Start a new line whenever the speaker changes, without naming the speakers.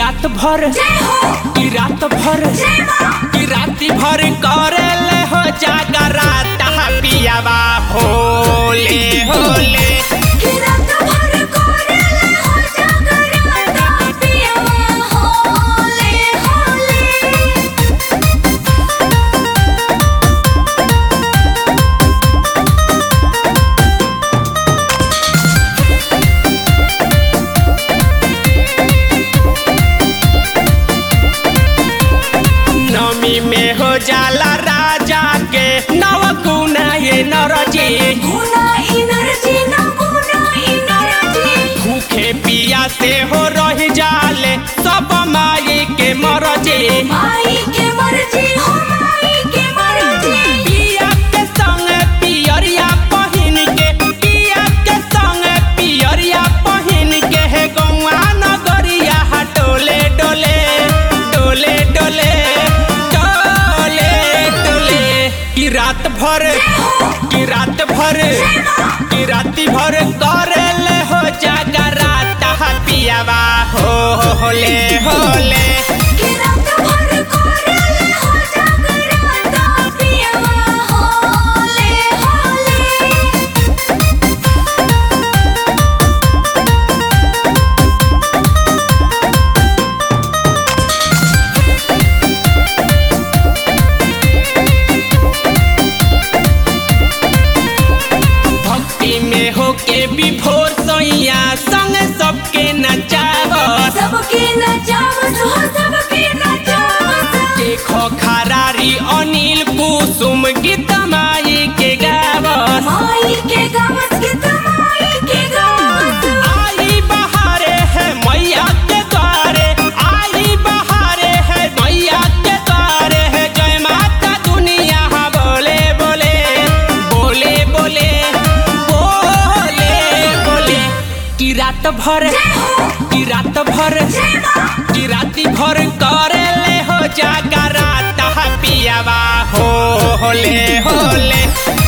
रात भर की रात भर की राती भर करे ले हो जागरा तहा पियावा होले होले नमी में हो जाला राजा के नव गुना ये नरजी भूखे पिया से हो रह जाले सब माई के मरजी पिया के संग पियरिया पहिन के पिया के संग पियरिया पहिन के हे गौआ नगरिया डोले डोले डोले डोले डोले डोले की रात भर की रात भर की राती भर करे ले हो जागरा तहा पियावा हो होले होले भक्ति में होके विभोर सैया संग सबके नचावत
सबके नचावत हो सबके नचावत
देखो खरारी अनिल कुसुम गीत माई के गावत
माई के गावत के तमाई के गावत
आई बहारे है मैया के द्वारे आई बहारे है मैया के द्वारे है जय माता दुनिया बोले बोले बोले बोले बोले बोले की रात भर की रात भर की राती भर करे ले हो जागरा तहा पियावा हो होले होले